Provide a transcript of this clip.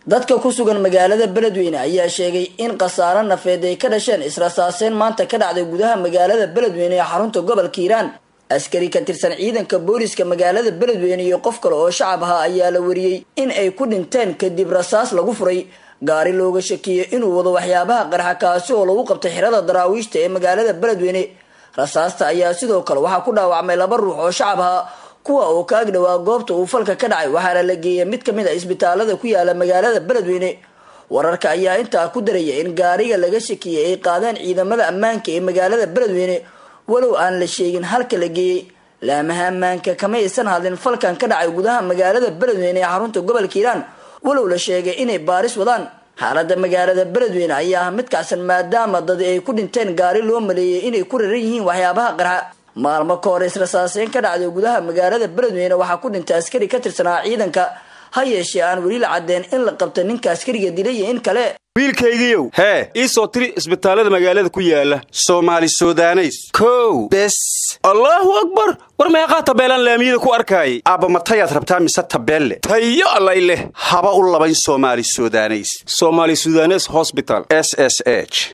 dadka ku sugan magaalada beledweyne ayaa sheegay in khasaaro nafeed ay ka dhasheen israsaaseen maanta ka dhacday gudaha magaalada beledweyne ee xarunta gobolka hiiraan askari ka tirsan ciidanka booliska magaalada beledweyne iyo qof kale oo shacab ahaa ayaa la wariyey in ay ku dhinteen kadib rasaas lagu furay gaari looga shakiyey inuu wado waxyaabaha qarxa kaasi oo lagu qabtay xirada daraawiishta ee magaalada beledweyne rasaasta ayaa sidoo kale waxaa ku dhaawacmay laba ruux oo shacab ahaa kuwa oo ka ag dhowaa goobta uu falka ka dhacay waxaana la geeyay mid kamid a isbitaalada ku yaala magaalada beledweyne wararka ayaa intaa ku daraya in gaariga laga shakiyey ay qaadeen ciidamada ammaanka ee magaalada beledweyne walow aan la sheegin halka la geeyey laamaha ammaanka kama aysan hadlin falkan ka dhacay gudaha magaalada beledweyne ee xarunta gobolka hiiraan walow la sheegay inay baaris wadaan xaalada magaalada beledweyne ayaa ah mid kacsan maadaama dad ay ku dhinteen gaari loo maleeyay inay ku raran yihiin waxyaabaha qarxa maalmo ka hor israsaaseyn ka dhacday gudaha magaalada beledweyne waxaa ku dhintay askari ka tirsanaa ciidanka ha yeeshee aan weli la caddeen in la qabta ninka askariga dilay iyo in kale wiilkaygiiow hee ii soo tiri isbitaallada magaalada ku yaala soomaali sudaneys kow bes allaahu akbar war meeqaa tabeelaan laamiyada ku arkaayay aabba matayaad rabtaa mise tabeelle tayo allay leh haba u labayn soomaali sudaneys somaali sudanes hosbital s s h